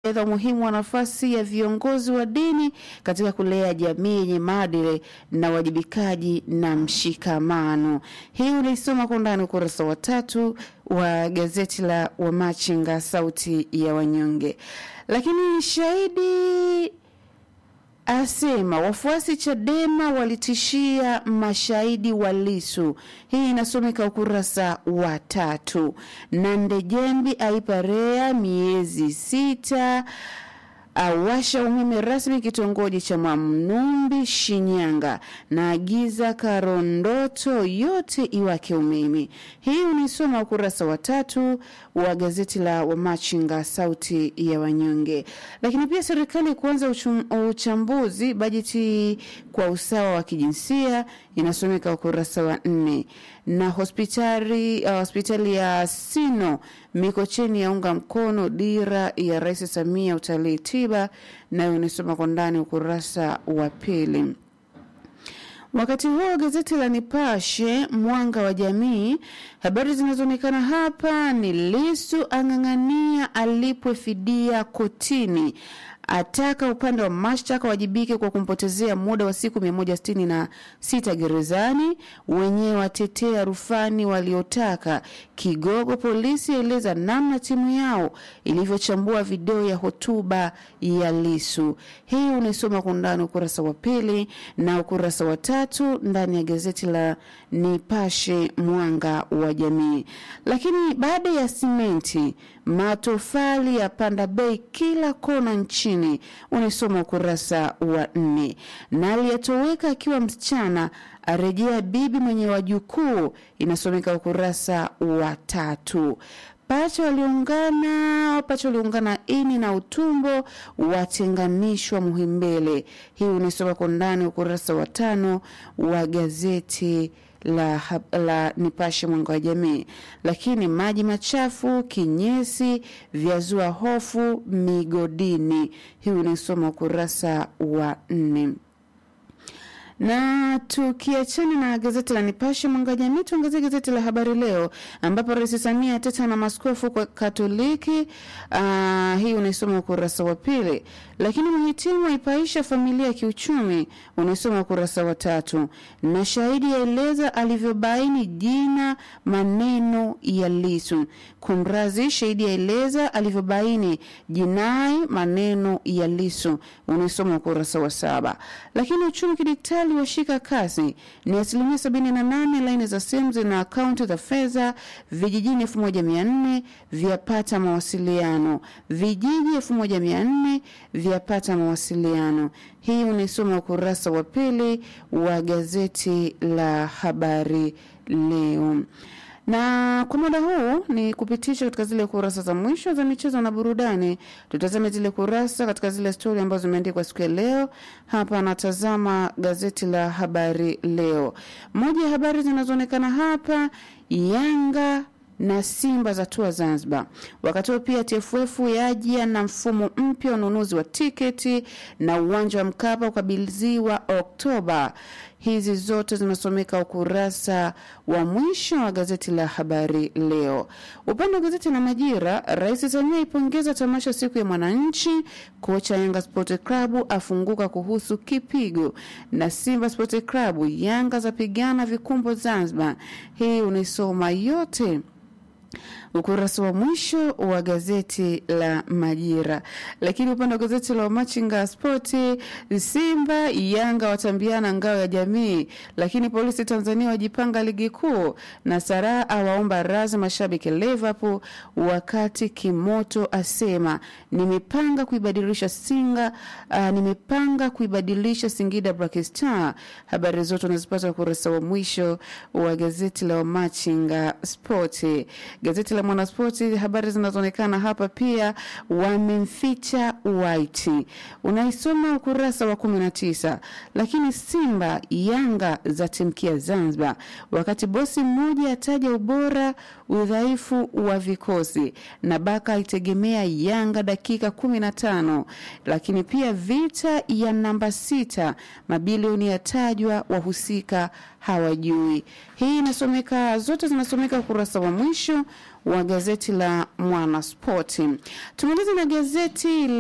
aidha umuhimu wa nafasi ya viongozi wa dini katika kulea jamii yenye maadili na uwajibikaji na mshikamano. Hii unaisoma kwa undani ukurasa wa tatu wa gazeti la Wamachinga, sauti ya wanyonge. Lakini shahidi asema wafuasi Chadema walitishia mashahidi wa Lisu. Hii inasomeka ukurasa wa tatu. Na Ndejembi aipa REA miezi sita awasha umeme rasmi kitongoji cha Mwamnumbi Shinyanga, na agiza Karondoto yote iwake umeme. Hii unaisoma ukurasa wa tatu wa gazeti la Wamachinga sauti ya wanyonge. Lakini pia serikali kuanza uchum- uchambuzi bajeti kwa usawa wa kijinsia inasomeka ukurasa wa nne na hospitali uh, hospitali ya Sino Mikocheni yaunga mkono dira ya Rais Samia utalii tiba, nayo inasoma kwa ndani ukurasa wa pili. Wakati huo gazeti la Nipashe mwanga wa jamii, habari zinazoonekana hapa ni Lisu ang'ang'ania alipwe fidia kotini, ataka upande wa mashtaka wajibike kwa kumpotezea muda wa siku 166 gerezani, wenyewe watetea rufani waliotaka kigogo. Polisi eleza namna timu yao ilivyochambua video ya hotuba ya Lisu. Hii unaisoma kwa undani ukurasa wa pili na ukurasa wa tatu ndani ya gazeti la Nipashe mwanga wa jamii. Lakini baada ya simenti, matofali ya panda bei kila kona nchini, unaisoma ukurasa wa nne. Na aliyetoweka akiwa msichana arejea bibi mwenye wajukuu, inasomeka ukurasa wa tatu. Pacha waliungana pacha waliungana ini na utumbo watenganishwa Muhimbele. Hii unaisoma kwa ndani ukurasa wa tano wa gazeti la, hab- la Nipashe mwanga wa jamii. Lakini maji machafu kinyesi vyazua hofu migodini. Hii unaisoma ukurasa wa nne na tukiachana na gazeti la Nipashe mwanga wa jamii, tuangazie gazeti la Habari Leo ambapo Rais Samia ateta na maskofu kwa Katoliki. Uh, hii unaisoma ukurasa wa pili. Lakini mhitimu aipaisha familia kiuchumi, unaisoma ukurasa wa tatu. Na shahidi aeleza alivyobaini jina maneno ya Lisu. Kumrazi, shahidi aeleza alivyobaini jinai maneno ya Lisu, unaisoma ukurasa wa saba. Lakini uchumi kidigitali washika kasi ni asilimia sabini na nane laini za simu zina akaunti za fedha vijijini elfu moja mia nne vyapata mawasiliano vijiji elfu moja mia nne vyapata mawasiliano hii unaisoma ukurasa wa pili wa gazeti la habari leo na kwa muda huu ni kupitisha katika zile kurasa za mwisho za michezo na burudani. Tutazame zile kurasa katika zile stori ambazo zimeandikwa siku ya leo. Hapa anatazama gazeti la habari leo. Moja ya habari zinazoonekana hapa, Yanga na Simba za tua Zanzibar. Wakati huo pia TFF yaja na mfumo mpya wa ununuzi wa tiketi na uwanja wa Mkapa ukabidhiwa Oktoba. Hizi zote zinasomeka ukurasa wa mwisho wa gazeti la habari leo. Upande wa gazeti la Majira, Rais Samia ipongeza tamasha siku ya mwananchi. Kocha Yanga Sport Club afunguka kuhusu kipigo, na Simba Sport Club Yanga zapigana vikumbo Zanzibar. Hii unaisoma yote ukurasa wa mwisho wa gazeti la Majira. Lakini upande wa gazeti la Machinga Spoti, Simba Yanga watambiana ngao ya jamii, lakini polisi Tanzania wajipanga ligi kuu, na Saraa awaomba razi mashabiki Liverpool, wakati Kimoto asema nimepanga kuibadilisha Singa, uh, nimepanga kuibadilisha Singida Black Star. Habari zote unazipata ukurasa wa mwisho wa gazeti la Machinga Spoti. Gazeti la Mwanaspoti, habari zinazoonekana hapa pia, wamemficha White, unaisoma ukurasa wa kumi na tisa. Lakini Simba Yanga zatimkia Zanzibar, wakati bosi mmoja ataja ubora udhaifu wa vikosi, na Baka aitegemea Yanga dakika kumi na tano. Lakini pia vita ya namba sita, mabilioni yatajwa, wahusika hawajui. Hii inasomeka, zote zinasomeka ukurasa wa mwisho wa gazeti la Mwanaspoti. Tumalize na gazeti